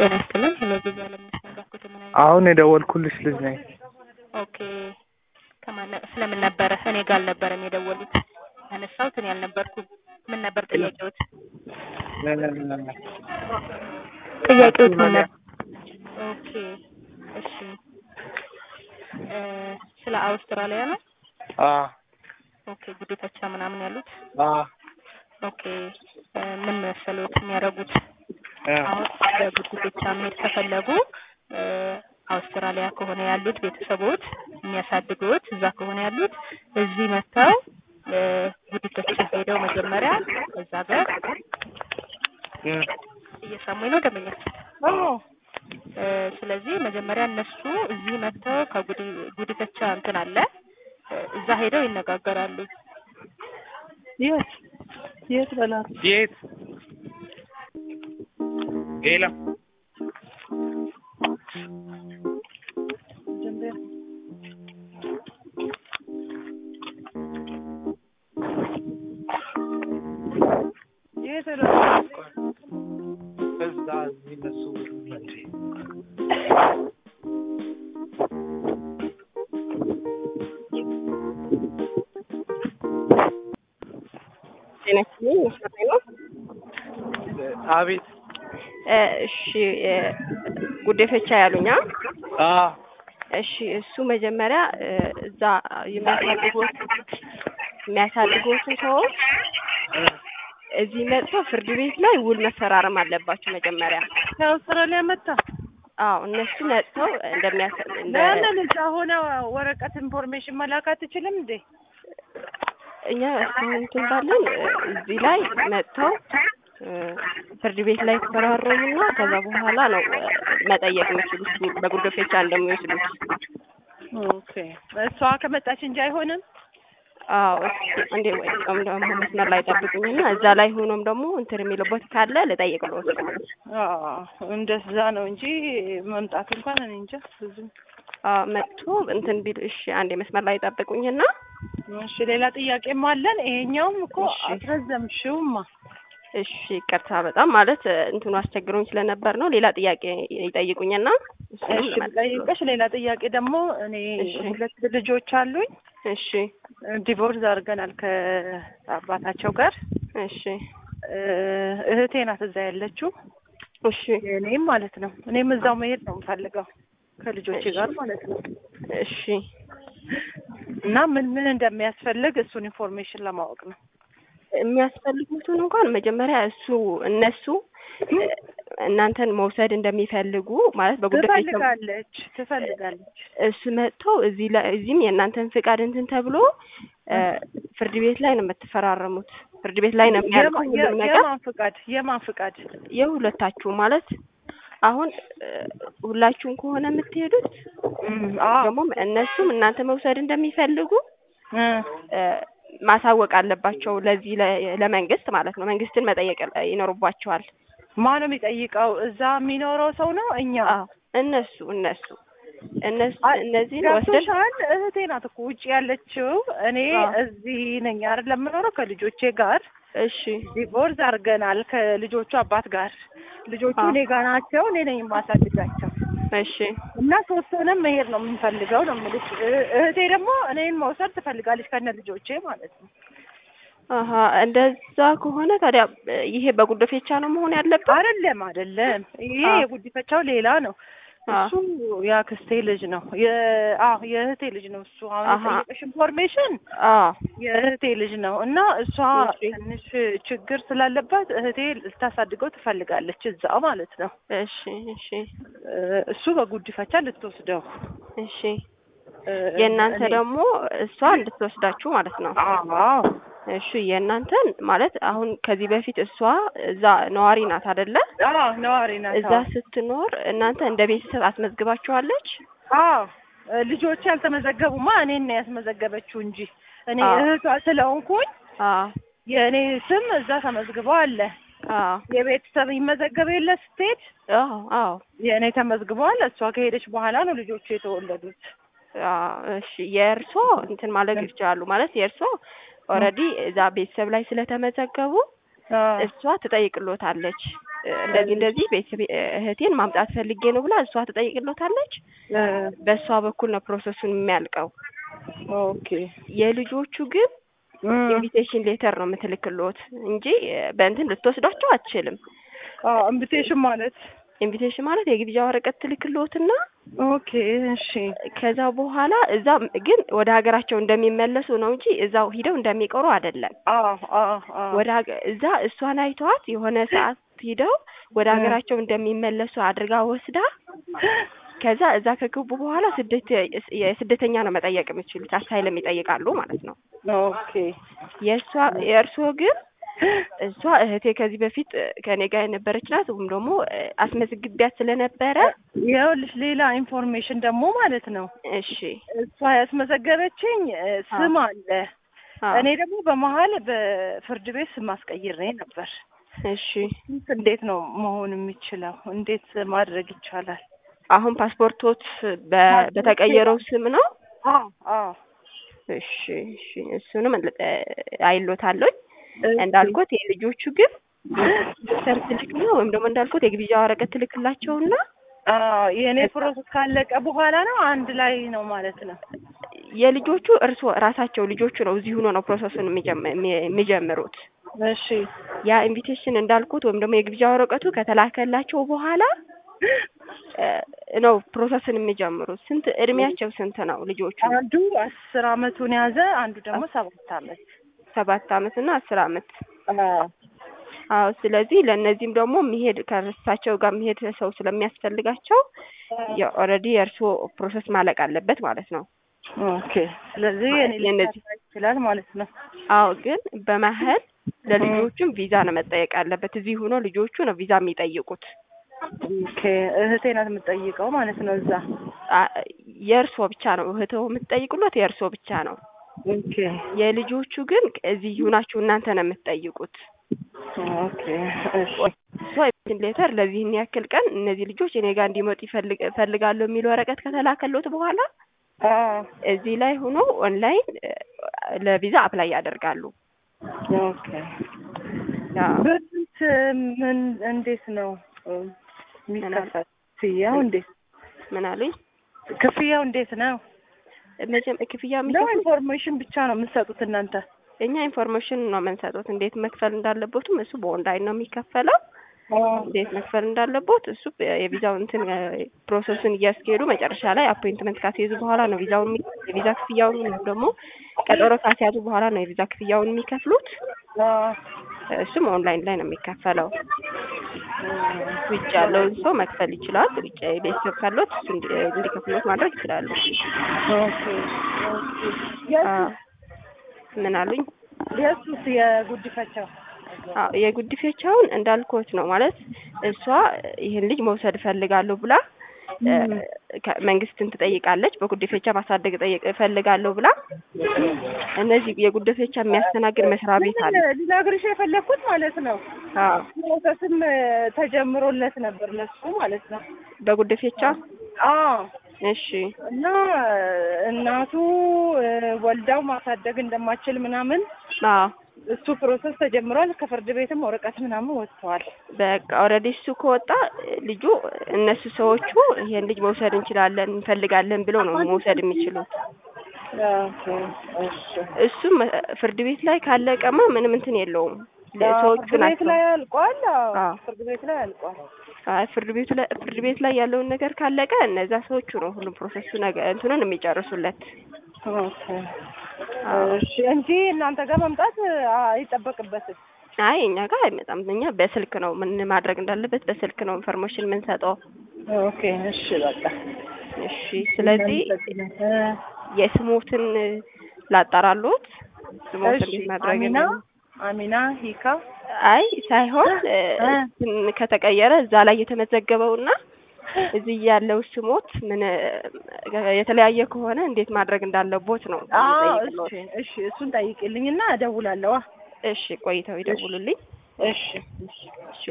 ጤና ይስጥልን። ሄሎ ብዙ አለምነሽ ነኝ። ባክዎት ምን አይነት አሁን የደወልኩልሽ ልጅ ነኝ። ኦኬ ከማን ስለምን ነበረ? እኔ ጋር አልነበረም የደወሉት ያነሳሁት እኔ አልነበርኩም። ምን ነበር ጥያቄዎት? ጥያቄዎት ምን ነበር? ኦኬ እሺ እ ስለ አውስትራሊያ ነው። አ ኦኬ ጉዲፈቻ ምናምን ያሉት አ ኦኬ እ ምን መሰሎት የሚያደርጉት እ አሁን በጉዲፈቻ መሄድ ከፈለጉ እ አውስትራሊያ ከሆነ ያሉት ቤተሰቦች የሚያሳድጉት እዛ ከሆነ ያሉት እዚህ መጥተው እ ጉዲፈቻ ሄደው መጀመሪያ እዛ ጋር እ እየሰሙኝ ነው ደንበኞች። አዎ እ ስለዚህ መጀመሪያ እነሱ እዚህ መጥተው ከጉዲ ጉዲፈቻ እንትን አለ እ እዛ ሄደው ይነጋገራሉ። የት የት በላት የት ሌላ የት እዛ እዚህ እነሱ እንዴ ጤና ይስጥልኝ መስመር ላይ ነው። አቤት እ እሺ እ ጉዲፈቻ ያሉኛ አ እሺ እሱ መጀመሪያ እ እዛ የሚያሳድጉት የሚያሳድጉትን ሰዎች እዚህ መጥተው ፍርድ ቤት ላይ ውል መፈራረም አለባቸው መጀመሪያ። ከአውስትራሊያ መጣ አዎ እነሱ መጥተው እንደሚያሳ እንደ ለምን እዛ ሆነ ወረቀት ኢንፎርሜሽን መላክ አትችልም እንዴ? እኛ እስካሁን እንትን ባለን እ እዚህ ላይ መጥተው እ ፍርድ ቤት ላይ ተፈራረሙና ከዛ በኋላ ነው እ መጠየቅ የሚችሉት በጉዲፈቻ እንደሚወስዱት። ኦኬ እሷ ከመጣች እንጂ አይሆንም። አዎ እስኪ እንዴ ወይ ቀም ደግሞ መስመር ላይ ጠብቁኝና እዛ ላይ ሆኖም ደግሞ እንትን የሚልበት ካለ ልጠይቅልዎት። አዎ እንደዛ ነው እንጂ መምጣት እንኳን እኔ እንጃ ብዙም። አዎ መጥቶ እንትን ቢል እሺ፣ አንዴ መስመር ላይ ጠብቁኝና እሺ ሌላ ጥያቄም አለን። ይሄኛውም እኮ እሺ። አስረዘምሽውማ። እሺ ይቅርታ በጣም ማለት እ እንትኑ አስቸግሮኝ ስለነበር ነው። ሌላ ጥያቄ ይጠይቁኝና እሱንም እሺ ልመልስ። ጠይቀሽ ሌላ ጥያቄ ደግሞ እኔ እሺ። ሁለት ልጆች አሉኝ። እሺ ዲቮርስ አድርገናል ከአባታቸው ጋር። እሺ እ እህቴ ናት እዛ ያለችው እሺ እኔም ማለት ነው። እኔም እዛው መሄድ ነው የምፈልገው ከልጆቼ እሺ። ጋር ማለት ነው። እሺ እና ምን ምን እንደሚያስፈልግ እሱን ኢንፎርሜሽን ለማወቅ ነው። የሚያስፈልጉትን እንኳን መጀመሪያ እሱ እነሱ እ እናንተን መውሰድ እንደሚፈልጉ ማለት በጉዳይ ትፈልጋለች ትፈልጋለች። እሱ መጥቶ እዚህ ላይ እዚህም የእናንተን ፍቃድ እንትን ተብሎ እ ፍርድ ቤት ላይ ነው የምትፈራረሙት። ፍርድ ቤት ላይ ነው የሚያልቀው የማ- ሁሉም የ- ነገር የማን ፍቃድ የማን ፍቃድ? የሁለታችሁ ማለት አሁን እ ሁላችሁም ከሆነ የምትሄዱት እም፣ አዎ ደግሞ እነሱም እናንተ መውሰድ እንደሚፈልጉ እ እ ማሳወቅ አለባቸው ለዚህ ለ- ለመንግስት ማለት ነው። መንግስትን መጠየቅ ይኖርባቸዋል። ማን ነው የሚጠይቀው? እዛ የሚኖረው ሰው ነው እኛ አዎ እነሱ እነሱ እነሱ አይ፣ እነዚህን ወስደን ገብቶሻል? እህቴ ናት እኮ ውጭ ያለችው። እኔ አዎ። እዚህ ነኝ አይደል የምኖረው ከልጆቼ ጋር እሺ ዲቮርስ አድርገናል ከልጆቹ አባት ጋር። ልጆቹ አዎ። እኔ ጋር ናቸው። እኔ ነኝ የማሳድጋቸው እሺ እና ሶስቱንም መሄድ ነው የምንፈልገው ነው የምልሽ። እ- እህቴ ደግሞ እኔን መውሰድ ትፈልጋለች ከነ ልጆቼ ማለት ነው። አሀ እንደዛ ከሆነ ታዲያ እ ይሄ በጉዲፈቻ ነው መሆን ያለበት? አይደለም አይደለም፣ ይሄ አዎ። የጉዲፈቻው ሌላ ነው። አዎ። እሱ የአክስቴ ልጅ ነው። የ- አዎ የእህቴ ልጅ ነው እሱ። አሁን አሀ። የጠየቀሽ ኢንፎርሜሽን አዎ የእህቴ ልጅ ነው እና እሷ እሺ። ትንሽ ችግር ስላለባት እህቴ ልታሳድገው ትፈልጋለች እዛ ማለት ነው። እሺ እሺ እ እሱ በጉዲፈቻ ልትወስደው እሺ እ የእናንተ እኔ- ደግሞ እሷ እንድትወስዳችሁ ማለት ነው። አዎ እሺ የእናንተን ማለት አሁን ከዚህ በፊት እሷ እዛ ነዋሪ ናት አይደለ? አዎ ነዋሪ ናት። እዛ ስትኖር እናንተ እንደ ቤተሰብ አስመዝግባችኋለች? አዎ ልጆች ያልተመዘገቡማ እኔን ነው ያስመዘገበችው እንጂ እኔ አዎ። እህቷ ስለሆንኩኝ አዎ የእኔ ስም እዛ ተመዝግበው አለ። አዎ የቤተሰብ ይመዘገብ የለ ስትሄድ አዎ አዎ የእኔ ተመዝግበዋል። እሷ ከሄደች በኋላ ነው ልጆቹ የተወለዱት። አዎ እሺ የእርሶ እንትን ማለት ይችላሉ ማለት የእርሶ ኦልሬዲ እዛ ቤተሰብ ላይ ስለተመዘገቡ አዎ እሷ ትጠይቅሎታለች እ፣ እንደዚህ እንደዚህ ቤተሰብ እህቴን ማምጣት ፈልጌ ነው ብላ እሷ ትጠይቅሎታለች። እ፣ በእሷ በኩል ነው ፕሮሰሱን የሚያልቀው። ኦኬ የልጆቹ ግን እ፣ ኢንቪቴሽን ሌተር ነው የምትልክሎት እንጂ እ፣ በእንትን ልትወስዷቸው አትችልም። አዎ ኢንቪቴሽን ማለት ኢንቪቴሽን ማለት የግብዣ ወረቀት ትልክሎትና ኦኬ እሺ ከዛ በኋላ እዛ ግን ወደ ሀገራቸው እንደሚመለሱ ነው እንጂ እዛው ሂደው እንደሚቀሩ አይደለም። አዎ አዎ አዎ ወደ ሀገ- እዛ እሷን አይተዋት የሆነ ሰዓት ሂደው ወደ እ። ሀገራቸው እንደሚመለሱ አድርጋ ወስዳ ከዛ እዛ ከገቡ በኋላ ስደት የስደተኛ ነው መጠየቅ የሚችሉት አሳይለም ይጠይቃሉ ማለት ነው። ኦኬ የእሷ የእርስዎ ግን እሷ እህቴ ከዚህ በፊት ከኔ ጋር የነበረች ናት ወይም ደግሞ እ፣ አስመዝግቢያት ስለነበረ ይኸውልሽ ሌላ ኢንፎርሜሽን ደግሞ ማለት ነው እሺ እሷ ያስመዘገበችኝ እ፣ ስም አለ አዎ፣ እኔ ደግሞ በመሀል በፍርድ ቤት ስም አስቀይሬ ነበር እሺ እንዴት ነው መሆን የሚችለው እንዴት ማድረግ ይቻላል አሁን ፓስፖርቶት በ- በተቀየረው ስም ነው። አዎ አዎ እሺ እሺ እሱንም እ፣ አይሎታለኝ እንዳልኩት የልጆቹ ግን ዶክተር ትልክ ነው ወይም ደግሞ እንዳልኩት የግብዣ ወረቀት ትልክላቸውና አዎ የእኔ ፕሮሰስ ካለቀ በኋላ ነው አንድ ላይ ነው ማለት ነው የልጆቹ እርስዎ ራሳቸው ልጆቹ ነው እዚህ ሆኖ ነው ፕሮሰሱን የሚጀም- የሚ- የሚጀምሩት። እሺ ያ ኢንቪቴሽን እንዳልኩት ወይም ደግሞ የግብዣ ወረቀቱ ከተላከላቸው በኋላ እ፣ ነው ፕሮሰስን የሚጀምሩት። ስንት እድሜያቸው ስንት ነው ልጆቹ? አንዱ አስር አመቱን ያዘ አንዱ ደግሞ ሰባት አመት ሰባት አመት እና አስር አመት አዎ አዎ ስለዚህ ለእነዚህም ደግሞ የሚሄድ ከእርሳቸው ጋር የሚሄድ ሰው ስለሚያስፈልጋቸው ኦልሬዲ የእርስዎ ፕሮሰስ ማለቅ አለበት ማለት ነው። ኦኬ ስለዚህ እኔ የእነዚህ- ሊሰራ ይችላል ማለት ነው አዎ ግን በመሀል ለልጆቹም ቪዛ ነው መጠየቅ አለበት። እዚህ ሆኖ ልጆቹ ነው ቪዛ የሚጠይቁት። ኦኬ እህቴ ናት የምትጠይቀው ማለት ነው እዛ አ- የእርስዎ ብቻ ነው እህትዎ የምትጠይቁለት የእርስዎ ብቻ ነው። ኦኬ የልጆቹ ግን እዚህ ሆናችሁ እናንተ ነው የምትጠይቁት። ኦኬ እሺ እሷ ሌተር ለዚህን ያክል ቀን እነዚህ ልጆች እኔ ጋር እንዲመጡ ይፈልግ እፈልጋለሁ የሚል ወረቀት ከተላከሎት በኋላ አዎ እዚህ ላይ ሆኖ ኦንላይን እ፣ ለቪዛ አፕላይ ያደርጋሉ። ኦኬ አዎ። በስንት ምን እንዴት ነው እ፣ የሚከፈል ክፍያው እንዴት ምን አሉኝ? ክፍያው እንዴት ነው መቼም ክፍያ ነው የሚከፍሉ ኢንፎርሜሽን ብቻ ነው የምትሰጡት እናንተ እኛ ኢንፎርሜሽን ነው የምንሰጡት። እንዴት መክፈል እንዳለቦትም እሱ በኦንላይን ነው የሚከፈለው። እንዴት መክፈል እንዳለቦት እሱ የቪዛው እንትን እ፣ ፕሮሰሱን እያስኬዱ መጨረሻ ላይ አፖይንትመንት ካስያዙ በኋላ ነው ቪዛውን የሚ- የቪዛ ክፍያውን ወይም ደግሞ ቀጠሮ ካስያዙ በኋላ ነው የቪዛ ክፍያውን የሚከፍሉት። አዎ እሱም ኦንላይን ላይ ነው የሚከፈለው። ውጭ ያለውን ሰው መክፈል ይችላል። ውጭ ቤተሰብ ካለት እሱ እንዲ- እንዲከፍሉት ማድረግ ይችላሉ። ኦኬ አዎ። ምን አሉኝ? የሱስ የጉዲፈቻው አዎ የጉዲፈቻውን እንዳልኮት ነው ማለት እሷ ይህን ልጅ መውሰድ እፈልጋለሁ ብላ እ፣ ከ- መንግስትን ትጠይቃለች። በጉዲፈቻ ማሳደግ ጠይቅ እፈልጋለሁ ብላ እነዚህ የጉዲፈቻ የሚያስተናግድ መስሪያ ቤት አለ። ልነግርሽ የፈለግኩት ማለት ነው አዎ ፕሮሰስም ተጀምሮለት ነበር ለሱ ማለት ነው በጉዲፈቻ አዎ እሺ እና እናቱ እ፣ ወልዳው ማሳደግ እንደማችል ምናምን አዎ እሱ ፕሮሰስ ተጀምሯል። ከፍርድ ቤትም ወረቀት ምናምን ወጥተዋል። በቃ ኦልሬዲ እሱ ከወጣ ልጁ እነሱ ሰዎቹ ይሄን ልጅ መውሰድ እንችላለን እንፈልጋለን ብለው ነው መውሰድ የሚችሉት። ኦኬ፣ እሺ። እሱም እ፣ ፍርድ ቤት ላይ ካለቀማ ምንም እንትን የለውም። ሰዎቹ ፍርድ ቤት ናቸው። ላይ አልቋል። አዎ፣ አዎ። ፍርድ ቤት ላይ አልቋል። አይ ፍርድ ቤቱ ላይ ፍርድ ቤት ላይ ያለውን ነገር ካለቀ እነዛ ሰዎቹ ነው ሁሉም ፕሮሰሱ ነገር እንትኑን የሚጨርሱለት። ኦኬ፣ እሺ። እንጂ እናንተ ጋር መምጣት አይጠበቅበትም። አይ እኛ ጋር አይመጣም። እኛ በስልክ ነው ምን ማድረግ እንዳለበት በስልክ ነው ኢንፎርሜሽን የምንሰጠው። ኦኬ፣ እሺ፣ በቃ እሺ ስለዚህ እ፣ የስሞትን ላጣራሎት ስሞትን እሺ፣ እንዴት ማድረግ አሚና እንዳለ- አሚና ሂካ አይ ሳይሆን እ፣ እ። እንትን ከተቀየረ እዛ ላይ የተመዘገበውና እዚህ ያለው ስሞት ምን እ፣ የተለያየ ከሆነ እንዴት ማድረግ እንዳለቦት ነው አዎ፣ የምጠይቅልዎት። እሺ፣ እሺ። እሱን ጠይቅልኝና እደውላለሁ። እሺ ቆይተው ይደውሉልኝ። እሺ፣ እሺ። እሺ